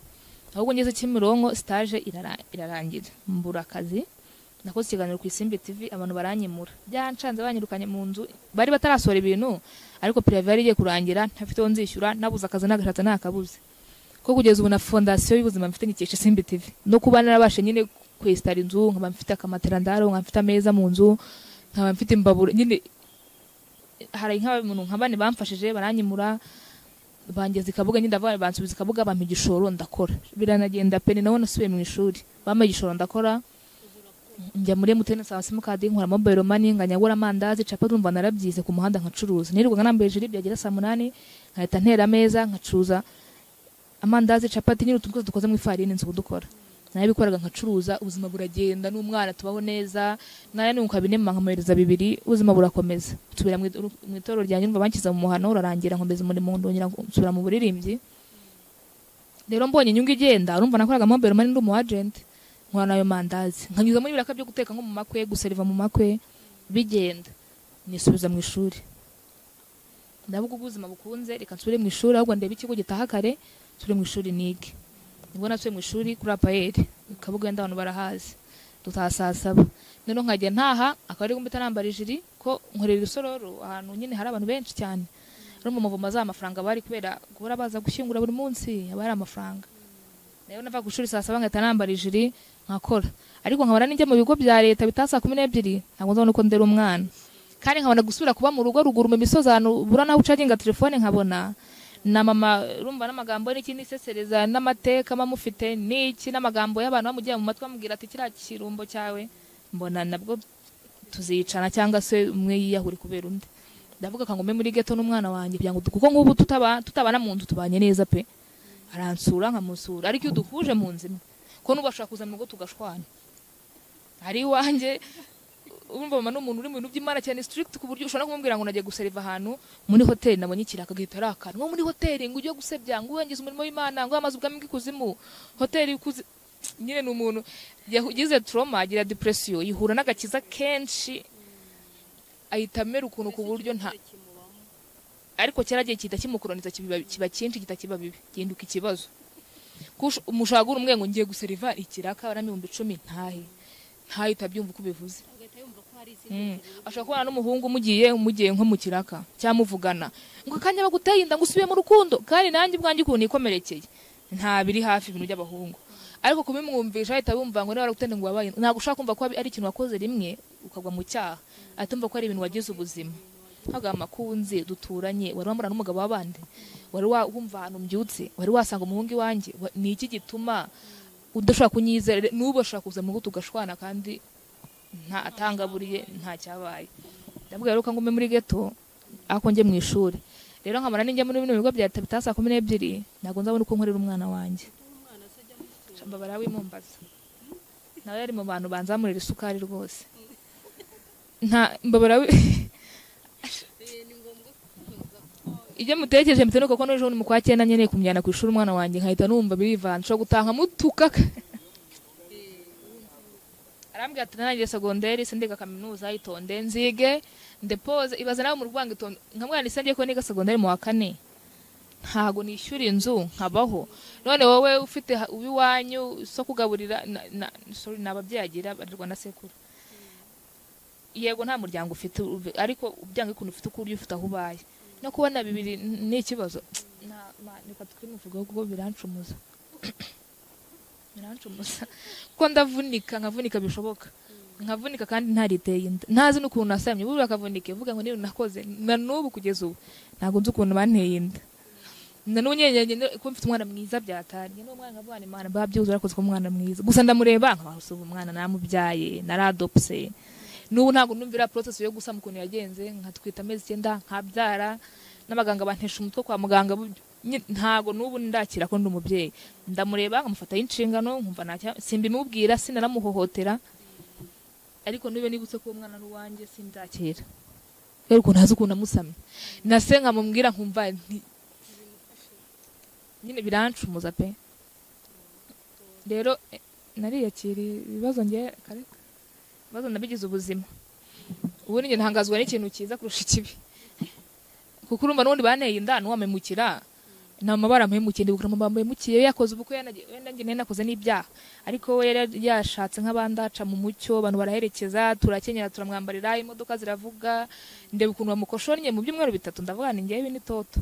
ahubwo ngeze Kimironko stage irara- irarangira mbura akazi nakoze ikiganiro ku Isimbi TV abantu baranyimura byancanze banyirukanye mu nzu bari batarasohora ibintu ariko pirive yari igiye kurangira ntafite uwo nzishyura nabuze akazi nagashatse nakabuze ko kugeza ubu na fondasiyo y'ubuzima mfite ngikesha Simbi TV no kuba narabashe nyine kwesitara inzu nkaba mfite akamatera ndaro nkaba mfite ameza mu nzu nkaba mfite imbabura nyine hari nk'abantu nka bane bamfashije baranyimura bangeza ikabuga nyine ndavuga bansubiza ikabuga bampa igishoro ndakora biranagenda pe ni naho nasubiye mu ishuri bampa igishoro ndakora njya muri emutiyeni nsaba simukadi nkora mobayiro mani nkanyagura amandazi capati urumva narabyize ku muhanda nkacuruza nirirwaga nambaye ijiri byagera saa munani nkahita ntera ameza nkacuruza amandazi capati nyine utuntu twose dukoze mu ifarini nzi kudukora narabikoraga nkacuruza ubuzima buragenda n'umwana tubaho neza naranunguka bine nkamuhereza bibiri ubuzima burakomeza nsubira mu idu- mu itorero ryanjye numva banshyize mu muhano urarangira nkomeza umurimo ndongera nsubira mu buririmbyi rero mbonye inyungu igenda urumva nakoraga mobile money ndi umu agent nkora nayo mandazi nkanyuza muri biraka byo guteka nko mu makwe guseriva mu makwe bigenda nisubiza mu ishuri ndavuga ubuzima bukunze reka nsubire mu ishuri ahubwo ndebe ikigo gitaha kare nsubire mu ishuri nige nibwo nasubiye mu ishuri kuri apayeri kabuga abantu barahazi dutaha saa saba rero nkajya ntaha akaba ari gumpita nambara ijiri ko nkorera irusororo ahantu nyine hari abantu benshi cyane rero mu muvumo za mafaranga bari kubera guhora baza gushyingura buri munsi haba hari amafaranga rero nava ku ishuri saa saba nkahita nambara ijiri nkakora ariko nkabona n'ijya mu bigo bya leta bitaha saa kumi n'ebyiri ntabwo nzabona uko ndera umwana kandi nkabona gusubira kuba mu rugo ruguru mu misozi ahantu ubura naho ucaginga telefone nkabona na mama urumva n'amagambo n'iki n'isesereza n'amateka mba mufite n'iki n'amagambo y'abantu bamugiye mu matwi bamubwira ati kiriya kirumbo cyawe mbona nabwo tuzicana cyangwa se umwe yiyahure kubera undi ndavuga ngo mbe muri geto n'umwana wanjye kugira ngo kuko ngubu tutaba tutabana mu nzu tubanye neza pe aransura nkamusura ariko iyo duhuje mu nzu imwe ko n'ubashaka kuza mu rugo tugashwana ari iwanjye urumva mama ni umuntu uri mu bintu by'imana cyane strict ku buryo ushobora kumubwira ngo nagiye guseriva ahantu muri hoteli nabonye ikiraka agahita ari akantu nko muri hoteli ngo ujye gusebya ngo urangize umurimo w'imana ngo amaze ubwami bw'ikuzimu hoteli ikuzi nyine ni umuntu yagize trauma agira depression ihura n'agakiza kenshi ahita amera ukuntu ku buryo nta ariko cyaragiye gihita kimukoroniza kiba kiba cyinshi gihita kiba bibi gihinduka ikibazo Kush- umushagura umwe ngo ngiye guseriva ikiraka aramibumbi icumi ntahe ntahe utabyumva uko ubivuze Mm. ashobora kubana n'umuhungu umugiye umugiye nko mu kiraka cyangwa muvugana ngo akanya baguteye inda ngo usubiye mu rukundo kandi nanjye ubwanjye ukuntu nikomerekeye nta biri hafi ibintu by'abahungu ariko kubimwumvisha ahita bumva ngo niba waragutende ngo wabaye ntabwo ushaka kumva ko ari ikintu wakoze rimwe ukagwa mu cyaha atumva ko ari ibintu wagize ubuzima ntabwo amakunze duturanye wari wamurana n'umugabo w'abandi wari wa- wumva ahantu mbyutse wari wasanga umuhungu iwanjye wa- ni iki gituma udashobora kunyizera n'ubu ashobora kuza mu rugo tugashwana kandi nta atangaburiye nta cyabaye ndavuga rero ko ngume muri geto ako njye mu ishuri rero nkamara n'injya muri bino bigo bya leta bitaha saa kumi n'ebyiri ntabwo nzabona uko nkorera umwana wanjye mbabara w'imumbaza nawe yari mu bantu banzamurira isukari rwose nta mbabara wi- ibyo mutekereje mbite nuko ko n'ejo bundi mu kwa cyenda nkeneye kumujyana ku ishuri umwana wanjye nkahita numva birivanze ushobora gutaha nkamutuka arambwira ati nanjye segonderi sindiga kaminuza itonde nzige ndepoze ibaze nawe mu rwango itonde nkamwana isi ngiye ko niga segonderi mu wa kane ntago nishyura inzu nkabaho none wowe ufite ha- uw'iwanyu so kugaburira na- na- sorry, ni ababyeyi agira barirwa na sekuru yego nta muryango ufite uve- ariko ubyange ukuntu ufite uko urya ufite aho ubaye no kubona bibiri n- ni ikibazo Na- ma- reka twimuvugeho kuko birancumuza birancumuza kuko ndavunika nkavunika bishoboka nkavunika kandi ntariteye inda ntazi n'ukuntu nasamye buriya akavunike mvuga ngo niyo nakoze na n'ubu kugeza ubu ntabwo nzi ukuntu banteye inda na n'ubu nyenyenge kuba mfite umwana mwiza byatanye n'umwana nkavuga ni imana babyibuze arakoze ko umwana mwiza gusa ndamureba nkabaha ubu umwana namubyaye naradopse n'ubu ntabwo numvira process yo gusama ukuntu yagenze nkatwita amezi icyenda nkabyara n'abaganga bantesha umutwe kwa muganga bu- nyi- ntabwo n'ubu ndakira ko ndi umubyeyi ndamureba nkamufataho inshingano nkumva ntacya simbimubwira sinanamuhohotera ariko niba nibutse ko uwo mwana ari uwanjye sindakira kubera ukuntu ntazi ukuntu amusamye na se nkamubwira nkumva nti- nyine birancumuza pe rero eh, nariyakiriye ibibazo ngewe kare ibibazo nabigize ubuzima ubundi njye ntangazwa n'ikintu cyiza kurusha ikibi kuko urumva n'ubundi banteye inda n'uwamemukira nta mabara mpemukiye ndibukira mama mpemukiye we yakoze ubukwe yanagiye- wenda njye nari nakoze n'ibyaha ariko we yari yashatse nk'abandaca mu mucyo abantu baraherekeza turakenyera turamwambarira imodoka ziravuga ndeba ukuntu bamukoshonnye mu byumweru bitatu ndavuga ni ngewe n'itoto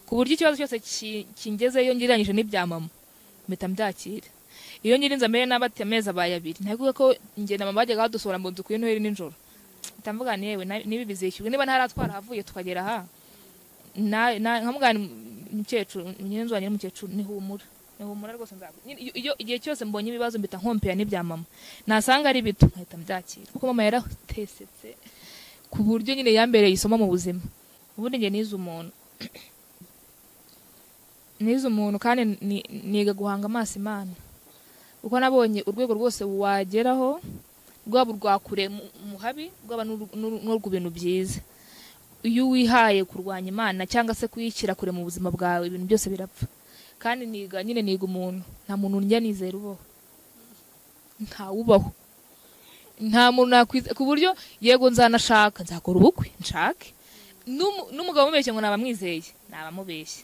ku buryo ikibazo cyose ki- kingezeyo ngereranyije n'ibya mama mpita mbyakira iyo nyirinze amere nabi ati amezi abaye abiri ntabwo ko njye na mama bajyaga badusohora ngo dukwiye noheli nijoro mpita mvuga ni yewe na- n'ibi bizishyurwa niba ntaratwara ahavuye tukagera aha na na- nkamugana umukecuru nyirinzu wanjye n'umukecuru ni humura ni humura rwose nzagu iyo- iyo igihe cyose mbonye ibibazo mbita nkompera n'ibya mama nasanga ari bito nkahita mbyakira kuko mama yaratesetse ku buryo nyine yambereye isomo mu buzima ubundi njye nize umuntu nize umuntu kandi ni- niga guhanga amaso imana uko nabonye urwego rwose wageraho rwaba urwa kure mu- muhabi rwaba n'uru- n'uru- n'urwo bintu byiza iyo wihaye kurwanya imana cyangwa se kuyishyira kure mu buzima bwawe ibintu byose birapfa kandi niga nyine niga umuntu nta muntu njya nizera ubaho ntawubaho nta muntu nakwiza ku buryo yego nzanashaka nzakora ubukwe nshake N'umu- n'umugabo umubeshye ngo nabamwizeye nabamubeshye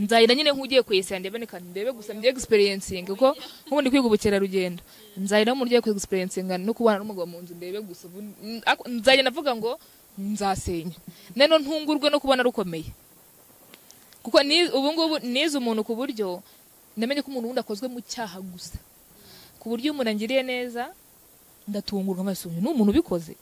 nzahira nyine nk'ugiye ku isi yanjye ndebe ndebe gusa mbye egisperiyensinga kuko nk'ubundi kwiga ubukerarugendo nzahira nk'umuntu ugiye egisperiyensinga no kubana n'umugabo mu nzu ndebe gusa ubu- n- ako- nzagenda avuga ngo nzasenya nano ntungurwe no kubona rukomeye kuko ni- ubu ngubu nize umuntu ku buryo namenye ko umuntu wundi akozwe mu cyaha gusa ku buryo iyo umuntu angiriye neza ndatungurwa amaso ni umuntu ubikoze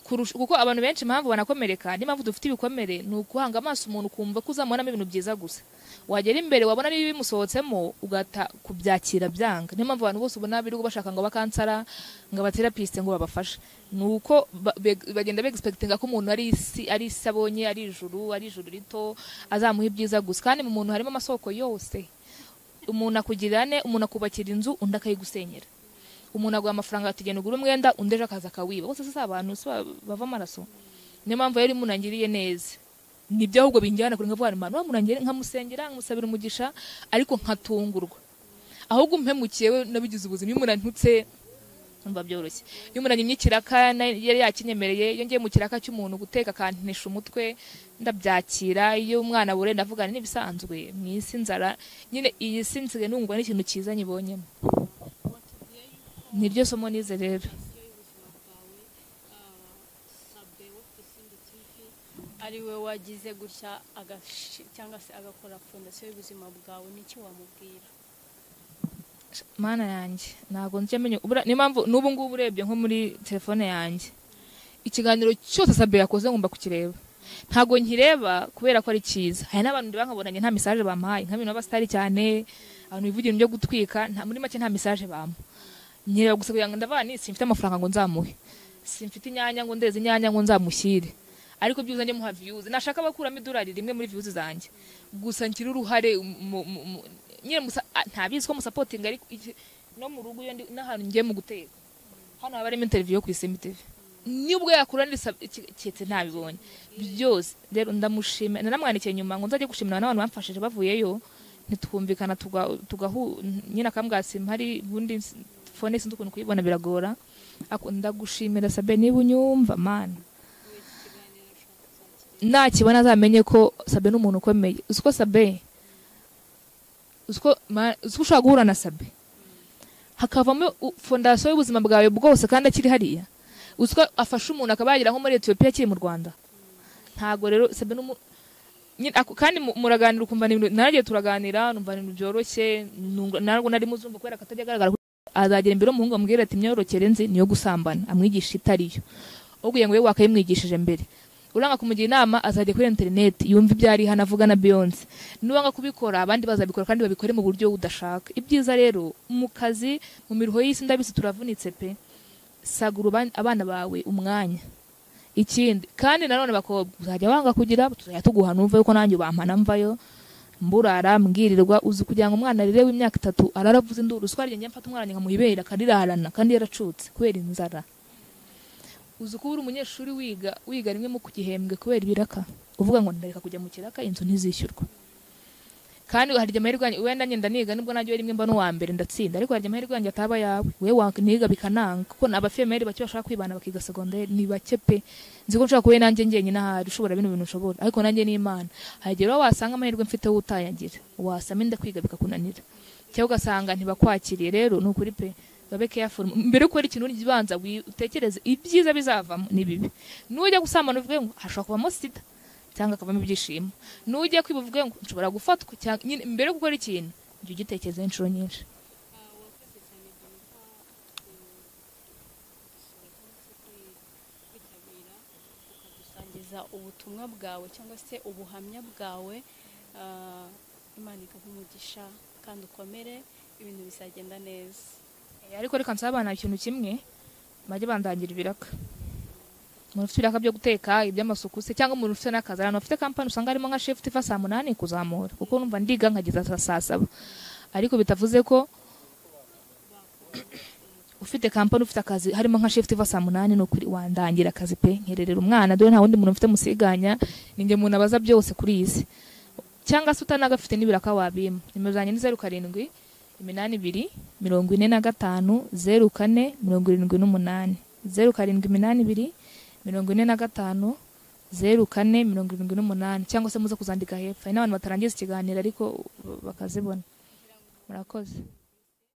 kurusha kuko abantu benshi impamvu banakomereka niyo mpamvu dufite ibikomere ni uguhanga amaso umuntu ukumva ko uzamubonamo ibintu byiza gusa wagera imbere wabona niba bimusohotsemo ugahita kubyakira byanga niyo mpamvu abantu bose ubona birirwa bashaka ngo abakansara ngo abaterapisite ngo babafashe ni uko ba- be- bagenda begisipegitinga ko umuntu ari isi ari isi abonye ari ijuru ari ijuru rito azamuha ibyiza gusa kandi mu muntu harimo amasoko yose umuntu akugirira ne umuntu akubakira inzu undi akayigusenyera umuntu aguha amafaranga ati genda ugura umwenda undi ejo akaza akawiba bose si abantu si ba- bava amaraso niyo mpamvu rero iyo umuntu angiriye neza nibyo ahubwo binjyana kure nkavuga imana wamunangire nkamusengera nkamusabira umugisha ariko nkatungurwa ahubwo umpemukiye we nabigize ubuzima iyo umuntu antutse numva byoroshye iyo umuntu anyimye ikiraka na- yari yakinyemereye iyo ngiye mu kiraka cy'umuntu guteka akantisha umutwe ndabyakira iyo umwana abure ndavuga nti n'ibisanzwe mu isi nzara nyine iyi si nsigaye nungwa n'ikintu cyiza nyibonyemo niryo somo nize rero ari we wagize gutya agashi- cyangwa se agakora fondasiyo y'ubuzima bwawe n'icyo wamubwira mana yanjye ntabwo njya menya ubura niyo mpamvu n'ubu ngubu urebye nko muri telefone yanjye ikiganiro cyose sabe yakoze ngomba kukireba ntabwo nkireba kubera ko ari cyiza hari n'abantu ndeba nkabonanye nta mesaje bampaye nk'abintu b'abasitari cyane abantu bivugira ibyo gutwika nta muri make nta mesaje bampa nkireba gusa kugira ngo ndavane simfite amafaranga ngo nzamuhe simfite inyanya ngo ndeze inyanya ngo nzamushyire ariko byibuze njye muha views nashaka abakuramo idolari rimwe muri views zanjye gusa ngira uruhare mu- mu- mu- nyine musa- a- ntabizi ko musapotinga ariko iki- no mu rugo iyo ndi n'ahantu ngiye mu guteka hano haba harimo interview yo ku Isimbi TV nibwo yakura ndetse ntabibonye byose rero ndamushimira nanamwandikiye nyuma ngo nzajye gushimira n'abantu bamfashije bavuyeyo ntitwumvikana tuga- tugahu nyine akambwasi mpari ubundi s- fone sinzi ukuntu kuyibona biragora Ako- ndagushimira sabe niba unyumva mana nakibona azamenye ko sabe n'umuntu ukomeye uzi ko sabe uzi ko ma- uzi ko ushobora guhura na sabe hakavamo u- fondasiyo y'ubuzima bwawe bwose kandi akiri hariya uzi ko afasha umuntu akaba yagera nko muri etiyopiya akiri mu rwanda ntabwo rero sabe n'umu- nyine ako- kandi mu- muraganira ukumva ni ibintu nanjye turaganira numva ni ibintu byoroshye nunga- ntabwo nari muzumva kubera ko atajya agaragara ko- azagera imbere y'umuhungu amubwira ati imyororokere nzi niyo gusambana amwigisha itariyo ubwiye ngo we wakayimwigishije mbere uranga kumugira inama azajya kuri interineti yumva ibyo ari hano avuga na beyonce nubanga kubikora abandi bazabikora kandi babikore mu buryo udashaka ibyiza rero mu kazi mu miruho y'isi ndabizi turavunitse pe sagura uban- abana bawe umwanya ikindi kandi nanone bakobwa uzajya wanga kugira tuzajya tuguhana umve yuko nanjye bampana mvayo mburara mbwirirwa uzi kugira ngo umwana arere w'imyaka itatu arara avuze induru uswa ryenge mfata umwana nkamuha ibere akarirarana kandi yaracutse kubera inzara uzi kuba uri umunyeshuri wiga wiga rimwe mu gihembwe kubera ibiraka uvuga ngo ndareka kujya mu kiraka inzu ntizishyurwa kandi hari igihe amahirwe yanjye wenda ngenda niga nibwo najya rimwe mba n'uwa mbere ndatsinda ariko hari igihe amahirwe yanjye ataba ayawe we wakiniga bikananga kuko ni abafemeri bake bashaka kwibana bakiga segonderi ni bake pe nzi ko nshobora kuba nanjye njyenyine ahari ushobora bino bintu ushobora ariko nanjye ni imana hari igihe rero wasanga amahirwe mfite wo utayagira wasama inda kwiga bikakunanira cyangwa ugasanga ntibakwakiriye rero ni ukuri pe babe careful mbere yo gukora ikintu ubanza wi- utekereze ibyiza bizavamo ni bibi nujya gusambana uvuge ngo hashobora kuvamo sida cyangwa akavamo ibyishimo nujya kwiba uvuge ngo nshobora gufatwa cyangwa nyine mbere yo gukora ikintu jya ugitekereza inshuro nyinshi ukadusangiza ubutumwa bwawe cyangwa se ubuhamya bwawe ah, imana iguha umugisha kandi ukomere ibintu bizagenda neza Eh, ariko reka nsabana ikintu kimwe bajye bandangira ibiraka umuntu ufite ibiraka byo guteka iby'amasuku se cyangwa umuntu ufite n'akazi ahantu bafite kampani usanga harimo nka shefu ifa saa munani kuzamura kuko numva ndiga nkageza saa saa saba ariko bitavuze ko ufite kampani ufite akazi harimo nka shifuti iva saa munani ni ukuri wandangira akazi pe nkererera umwana dore nta wundi muntu mfite musiganya ninjye umuntu abaza byose kuri iyi si cyangwa se utanagafite n'ibiraka wabima nimero zanjye ni zeru karindwi iminani ibiri mirongo ine na gatanu zeru kane mirongo irindwi n'umunani zeru karindwi iminani ibiri mirongo ine na gatanu zeru kane mirongo irindwi n'umunani cyangwa se muze kuzandika hepfo hari n'abantu batarangiza ikiganiro ariko bakazibona murakoze